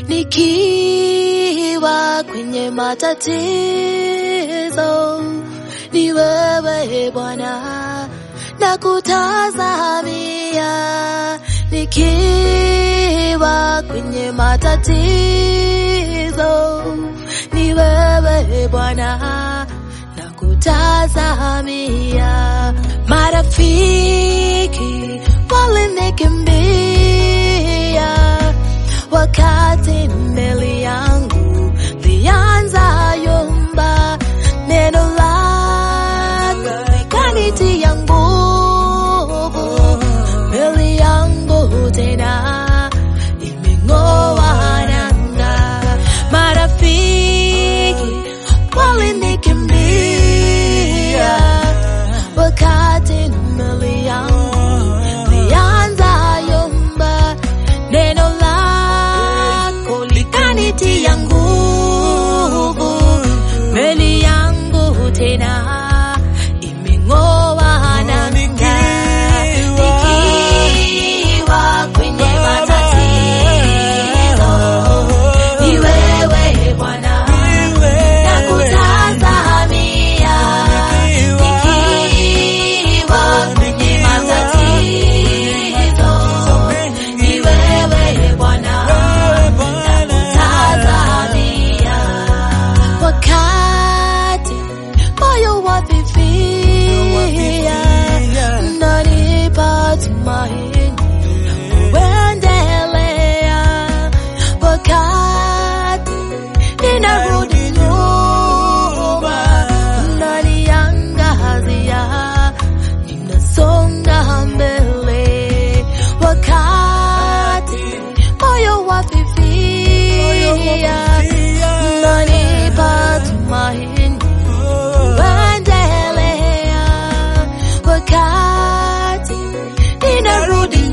nikiwa kwenye matatizo, ni wewe Bwana na kutazamia, nikiwa kwenye matatizo, ni wewe Bwana na kutazamia, marafiki walinikimbia wakati meli yangu lianza yumba, neno lako likanitia nguvu, meli yangu tena imeng'oa nanga. Marafiki walinikimbia wakati meli yangu lianza yumba, neno lako likanitia nguvu, meli yangu tena imeng'oa nanga. Nikiwa kwenye matatizo, ni wewe Bwana nakutazamia, nikiwa kwenye matatizo, ni wewe Bwana nakutazamia, wakati moyo wafifia, unanipa tumaini kuendelea, wakati ninarudi nyuma, unaniangazia, ninasonga mbele, wakati moyo wafifia, unanipa tumaini kuendelea, wakati ninarudi